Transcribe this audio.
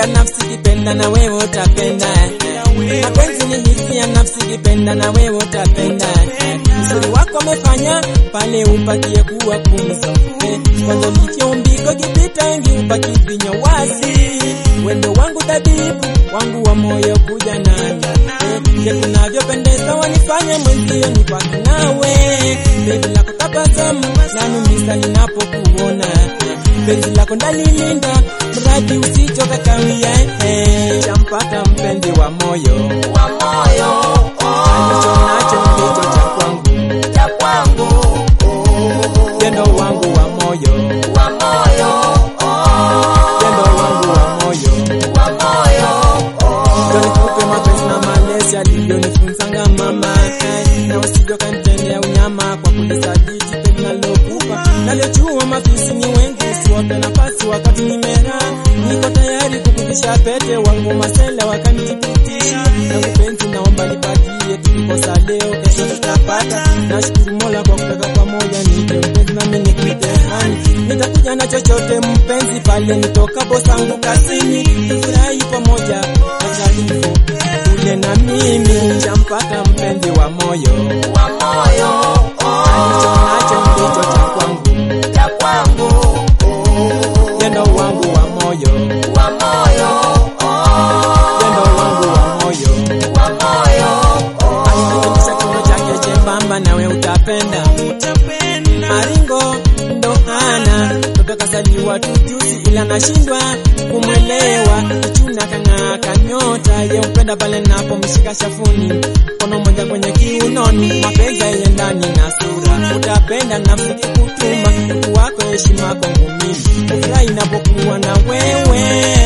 hisia nafsi kipenda na wewe utapenda mapenzi ni hisia nafsi kipenda na wewe utapenda uzuri wako amefanya pale upakie kuwa kumzo kwanza licheumbiko kipita wengi upaki vinyo wazi wendo wangu tabibu wangu wa moyo kuja nami vile kunavyopendeza wanifanya mwenzio ni kwaki nawe bebi lako tabasamu lanumisa ninapokuona penzi lako ndalilinda mradi usichoka kawia champata mpenzi wa moyo wa moyo alicho nacho ndicho cha kwangu cha kwangu pendo wangu wa moyo wa moyo pendo wangu wa moyo wa moyo Ndio nikupe mapenzi na malezi alivyonifunzanga mama na usivyo kanitendea unyama kwa kunisaditi penzi nalokupa nalojua mafisi ni wengi usiwape nafasi wakati nimera niko tayari kukuvisha pete wangu masela wakanitipitisha na kupenzi naomba nipatie tulikosa leo kesho tutapata nashukuru mola kwa kuweka pamoja nipe mpenzi nami nikuite hani nitakuja na chochote mpenzi pale nitokapo sangu kazini tufurahi pamoja takatifu ule na mimi champata mpenzi wa moyo wa moyo alicho nacho ndicho cha kwangu cha kwangu pendo wangu wa moyo wa moyo pendo wangu wa moyo wa moyo alinakisha kiuno chake chembamba nawe utapenda maringo ndo hana mtoto kasaliwa tujuzi ila nashindwa kumwelewa kichuna kang'aa kanyota ye upenda pale napomshika shafuni kono moja kwenye kiunoni mapenzi ye ndani na sura utapenda nafsi kutuma utu wako heshima kwangu mimi ufurahi inapokuwa na wewe